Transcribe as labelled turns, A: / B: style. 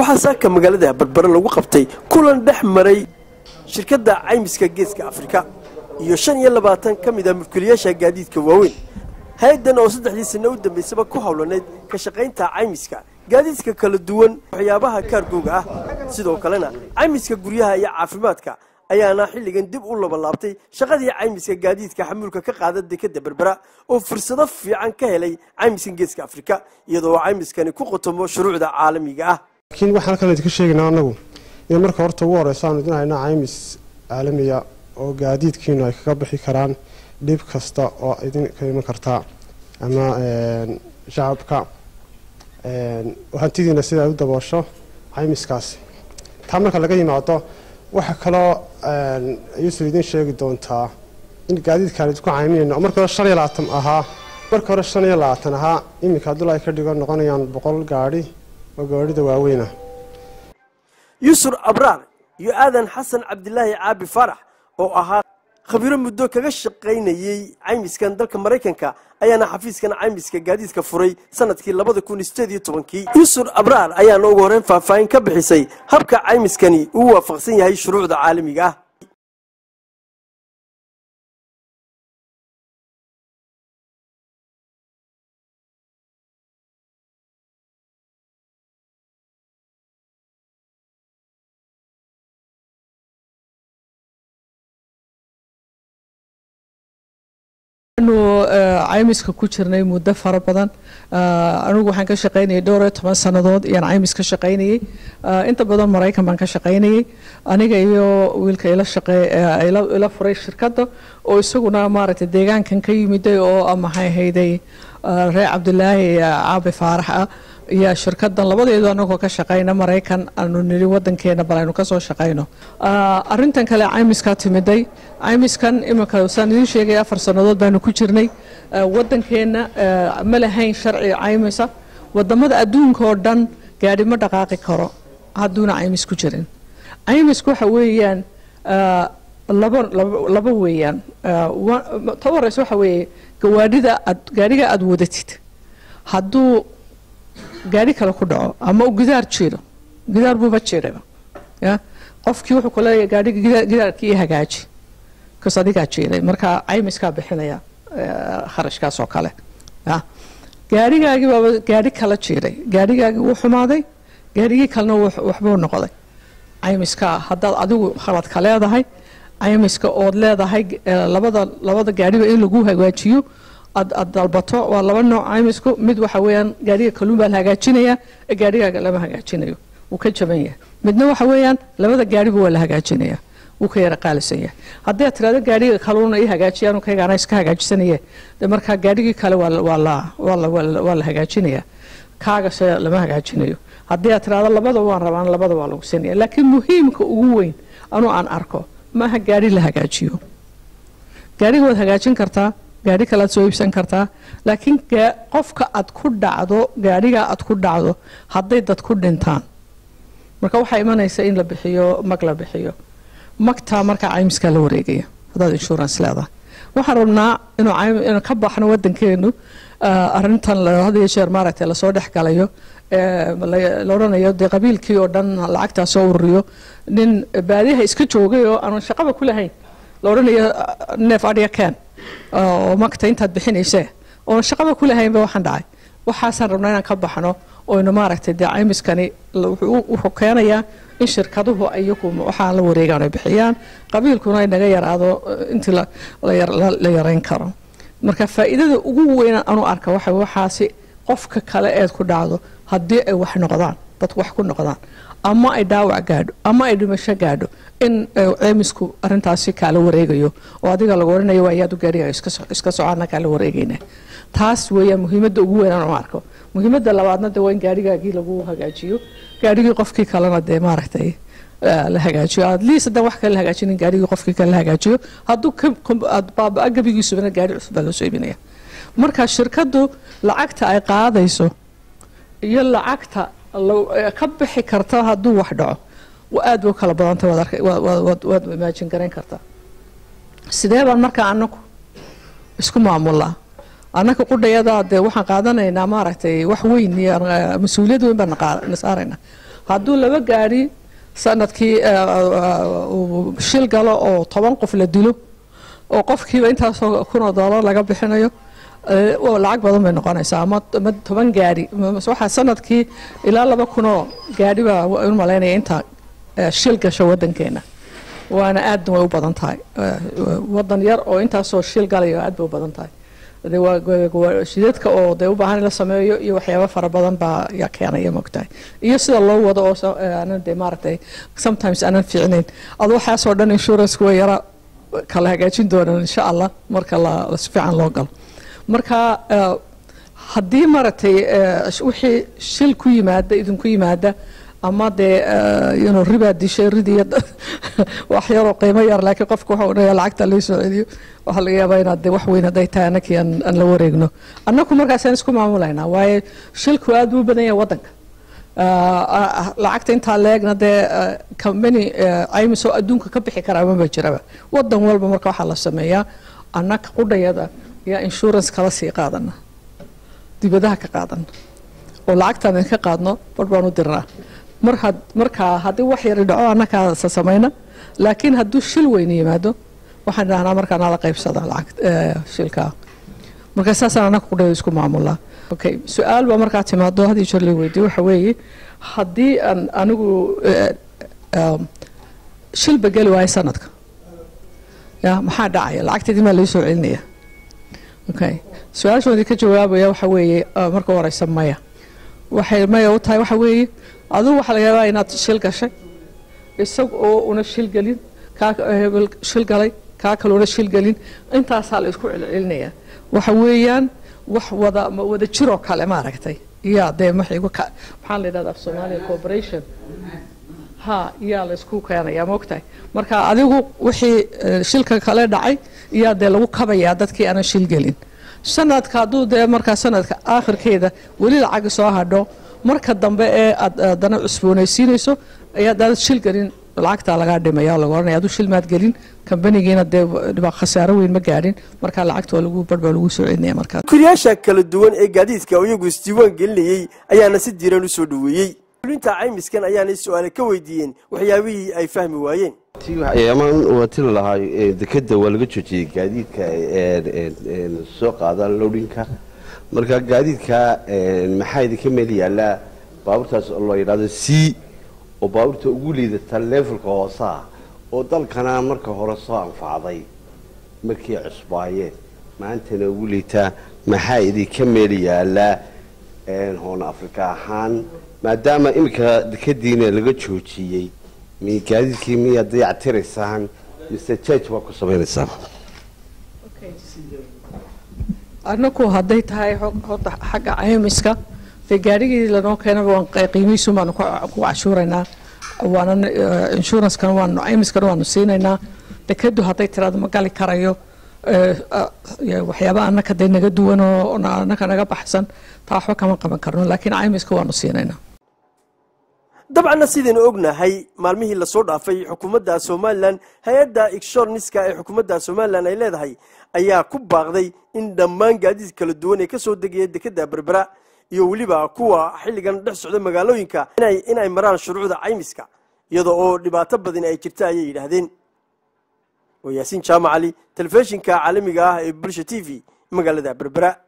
A: waxaa saaka magaalada berbere lagu qabtay kulan dhex maray shirkadda caymiska geeska afrika iyo shan iyo labaatan ka mid a mulkiilayaasha gaadiidka waaweyn hay-addan oo saddexdii sanno u dambaysaba ku howlanayd ka shaqaynta caymiska gaadiidka kala duwan waxyaabaha kaargooga ah sidoo kalena caymiska guryaha iyo caafimaadka ayaana xilligan dib u labalaabtay shaqadii caymiska gaadiidka xamuulka ka qaada dekadda berbera oo fursado fiican ka helay caymiska geeska afrika iyadoo caymiskani ku qotomo shuruucda caalamiga ah
B: laakiin waxaan halkan idinka sheegaynaa annagu in marka horta ugu horeysa aanu idin haynaa caymis caalamiya oo gaadiidkiinu ay kaga bixi karaan dhib kasta oo idinka iman kartaa ama shacabka hantidiina sida ay u daboosho caymiskaasi taa marka laga yimaado waxaa kaloo yuusuf idin sheegi doontaa in gaadiidkaan idinku cayminayno oo marka hore shan iyo labaatan ahaa marka hore shan iyo labaatan ahaa iminka haddula ay ka dhigo noqonayaan boqol gaadhi oo gaadhida waaweynah
A: yuusuf abraar iyo aadan xasan cabdilaahi caabi faarax oo ahaa khabiiro muddo kaga shaqaynayey caymiskan dalka maraykanka ayaana xafiiskan caymiska gaadiidka furay sanadkii labada kun sideed iyo tobankii yuusuf abraar ayaana ugu horreyn faahfaahin ka bixisay habka caymiskani uu waafaqsan yahay shuruucda caalamiga ah
C: anu caymiska ku jirnay muddo fara badan anigu waxaan ka shaqaynayay dhowr iyo toban sannadood ayaan caymis ka shaqaynayey inta badan maraykan baan ka shaqaynayey aniga iyo wiilka ila shaqee ila furay shirkadda oo isaguna maaragtay deegaankan ka yimiday oo maxay ahayday reer cabdilaahi caabi faarax ah iyo shirkadan labadeedu anagoo ka shaqayna maraykan aanu niri wadankeena bal aynu kasoo shaqayno arintan kale caymiskaa timiday caymiskan iminka saan idiin sheegay afar sannadood baanu ku jirnay wadankeena ma lahayn sharci caymisa wadamada adduunka oo dhan gaadhi ma dhaqaaqi karo hadduuna caymis ku jirin caymisku waxa weeyaan laba laba weeyaan ta horeysa waxa weeye gawaadhida aad gaadhiga aada wadatid hadduu gaadhi kale ku dhaco ama uu gidaar jiro gidaar buuba jiraba ya qofkii wuxuu ku leeyahay gaadhiga gidaarkii hagaaji kas adigaa jiray marka caymiskaa bixinaya kharashkaas oo kale ya gaadhigaagii baaba gaadhi kala jiray gaadhigaagii wuu xumaaday gaadhigii kalena waxbuu noqday caymiskaa haddaad adigu khaladka leedahay caymiska ood leedahay labada labada gaadhiba in lagu hagaajiyo aad aad dalbato waa laba nooc caymisku mid waxa weeyaan gaadhiga kaluun baa la hagaajinayaa ee gaadhigaaga lama hagaajinayo wuu ka jaban yahay midna waxa weeyaan labada gaadhiba waa la hagaajinayaa wuu ka yara qaalisan yahay haddii aad tirahdo gaadhiga kaluuna ii hagaajiyaan kaygaana iska hagaajisanaye dee markaa gaadhigii kale waa waa la waa la waa la hagaajinayaa kaagase lama hagaajinayo haddii aad tirahdo labada waan rabaan labada waa lagu sinaya laakiin muhiimka ugu weyn anuu aan arko maaha gaadhi la hagaajiyo gaadhiga waad hagaajin kartaa gaadhi kalead soo iibsan kartaa laakiin qofka aad ku dhacdo gaadhiga aad ku dhacdo hadday dad ku dhintaan marka waxaa imanaysa in la bixiyo mag la bixiyo magtaa markaa caymiskaa la wareegaya haddaad insurance leedahay waxaan rabnaa inuu ka baxno wadankeenu arintan had iyo jeer maaragtay lasoo dhex galayo la odhanayo dee qabiilkii oo dhan lacagtaa soo ururiyo nin baadiyaha iska joogay oo aanan shaqaba ku lahayn la odhanayo neef adhiga keen oo magta intaad bixinaysee oon shaqaba ku lahaynba waxaan dhacay waxaasaan rabnaa inaan ka baxno oynu maaragtay dee caymiskani wuxuu keenayaa in shirkaduhu iyagu waxaa la wareegaan ay bixiyaan qabiilkuna ay naga yaraado intii la yarayn karo marka faa'iidada ugu weyn anu arka waxa waxaasi qofka kale eed ku dhacdo haddii ay wax noqdaan dadku wax ku noqdaan ama ay dhaawac gaadho ama ay dhimasho gaadho in ceymisku arintaasi kaala wareegayo oo adiga lagu oranayo waa ayaadu gaariga iska socaana kaala wareegayna taas weeyaan muhiimadda ugu weyn aan u arko muhiimadda labaadna de waa in gaarigaagii lagu hagaajiyo gaarigii qofkii kalena dee maaragtay la hagaajiyo at least haddaan wax kale la hagaajinin gaarigii qofkii kale la hagaajiyo hadduu baaba gabigiisubana gaari cusub baa loo soo iibinaya marka shirkaddu lacagta ay qaadayso iyo lacagta ka bixi karta hadduu wax dhaco aad bay u kala badantay waad imaajin garayn kartaa sidee baan markaa anagu isku maamulaa annaka qudhayada dee waxaan qaadanaynaa maaragtay wax weyn iyo mas-uuliyad weyn baan na saaraynaa hadduu laba gaari sanadkii uu shil galo oo toban qof la dilo oo qofkiiba intaasoo kunoo doolar laga bixinayo lacag badan bay noqonaysaa ama toban gaari waxaa sanadkii ilaa laba kunoo gaari baa u malaynaya inta shil gasho wadankeena waana aadna way u badan tahay wadan yar oo intaasoo shil galayo aad bay u badan tahay shidadka oo dee u baahan in la sameeyo iyo waxyaaba fara badan baa yaa keenaya mogtahay iyo sida loo wado oo aanan dee maaragtay sometimes aanan fiicnayn ado waxaasoo dhan insurance way yara kala hagaajin doonaan insha allah marka la si fiican loo galo marka haddii maaragtay wixii shil ku yimaada idinku yimaada ama dee yno ribaa dishay ridiya wax yaroo qiimo yar laakiin qofka waxa odhanaya lacagta lii soo celiyo waxaa laga yaabaa inaad de wax weyn hadday tahay annakii aan la wareegno annaku markaasaan isku maamulaynaa waayo shilku aad buu u badan yahay waddanka lacagta intaa leegna dee company caymis oo adduunka ka bixi karaa maba jiraba wadan walba marka waxaa la sameeyaa annaka qudhayada yaa insurance kala sii qaadana dibadaha ka qaadana oo lacagtaan ka qaadno bar baan u dirnaa mar had markaa haddii wax yari dhaco annakaasa samayna laakiin hadduu shil weyne yimaado waxaan dhahnaa markaa nala qaybsada lacag shilkaa marka saasaan annaka qudhayada isku maamulaa okay su-aal baa markaa timaado haddii jeer la weydiyo waxa weeye haddii aan anigu shilba geli waayo sanadka ya maxaa dhacaya lacagteedii maa lai soo celinaya okay su-aashoodii ka jawaabaya waxa weeye marka horeysa maya waxay maya u tahay waxa weeye adigu waxaa laga yaabaa inaad shil gashay isag oo una shil gelin kaa hebel shil galay kaa kaloona shil gelin intaasaa la isku celcelinayaa waxa weeyaan wax wada wada jiroo kale maaragtay yaa dee maxaa la yidhahda af soomaaliya cooperation ha yaa la isku keenayaa maogtahay marka adigu wixii shilka kale dhacay yaa dee lagu kabayaa dadkii aanan shil gelin sanadka hadduu dee markaa sanadka aakhirkeeda weli lacagi soo hadho marka dambe ee aad haddana cusboonaysiinayso ayaa daanad shil gelin lacagtaa lagaa dhimaya laga ohanaya aduu shil maad gelin kambanigiina dee khasaaro weyn ma gaadhin markaa lacagta lagu barbaa lagu soo celinaya markaa
A: kuriyaasha kala duwan ee gaadiidka iyagu isdiiwaan gelinayey ayaana si diiran u soo dhoweeyey ulinta caymiskan ayaanay su-aale ka weydiiyeen waxyaabihii ay fahmi waayeen
D: amaan watili lahaa dekeda waa laga joojiyey gaadiidka soo qaada lowdhinka marka gaadiidka maxaa idinka meel yaallaa baabuurtaas oo la yidhahdo c oo baabuurta ugu liidata levelka hoosaha oo dalkana marka hore soo anfacday markii cusbaayeen maantana ugu liitaa maxaa idinka meel yaallaa hoon afrika ahaan maadaama iminka dekadiina laga joojiyey mi gaadiidkii miyaad dayactiraysaan mise jaj waa ku samaynaysaan
C: annaku hadday tahay horta xagga caymiska dee gaarigii lanoo keenaba waan qiimihiisu baanu ku cashuuraynaa waanan inshurancekan waanu caymiskana waanu siinaynaa dekadu hadday tiraado ma gali karayo waxyaaba annaka dee naga duwan oo annaka naga baxsan taa waxba kama qaban karno laakiin caymiska waanu siinaynaa
A: dabcanna sidaynu ognahay maalmihii lasoo dhaafay xukuumadda somalilan hay-adda igshorniska ee xukuumadda somalilan ay leedahay ayaa ku baaqday in dhammaan gaadiid kala duwan ee kasoo degaya dekeda berbera iyo weliba kuwa xilligan dhex socda magaalooyinka in ay maraan shuruucda caymiska iyada oo dhibaato badan ay jirta ayay yidhaahdeen waa yaasiin jaamacali telefishinka caalamiga ah ee bulsha t v magaalada berbera